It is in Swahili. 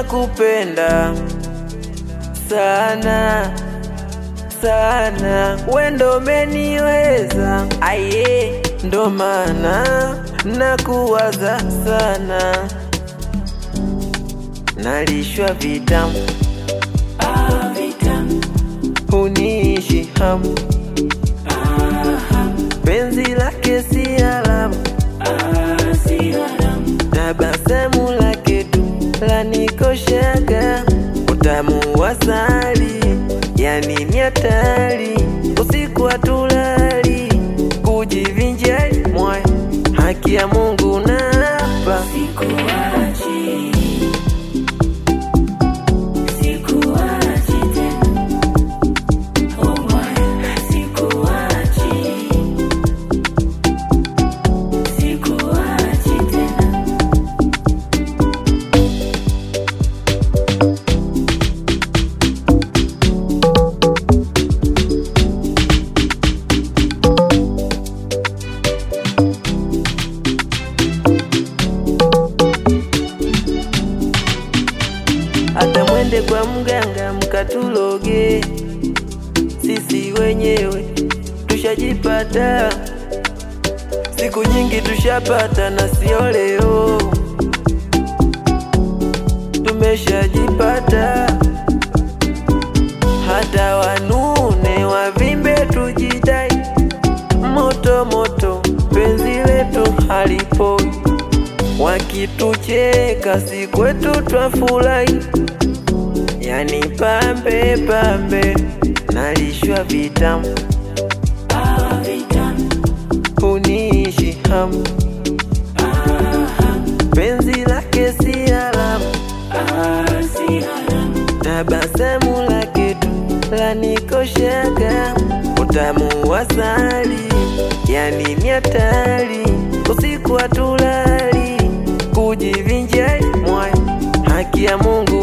nakupenda sana sana, wendo umeniweza aye, ndo maana nakuwaza sana, nalishwa vitamu huniishi hamu, penzi lake si alamu, tabasamu lake tu lanikoshaga, utamu wa asali, yani ni hatari, usiku hatulali, kujivinjari moyo, haki ya Mungu napa Sikuachi, sikuachi tena. Oh my, sikuachi, sikuachi tena. hata mwende kwa mganga mkatuloge, sisi wenyewe tushajipata, siku nyingi tushapata na sio leo, tumeshajipata. Hata wanune wavimbe, tujidai moto moto, penzi letu halipoi wakitucheka si kwetu twafurahi, yani pambe pambe, nalishwa vitamu Ah, vitamu, huniishi hamu, penzi lake si alamu, ah, si haramu. tabasamu lake tu lanikoshaga, utamu wa asali, yani ni hatari, usiku hatulali, kujivinjari moyo, haki ya Mungu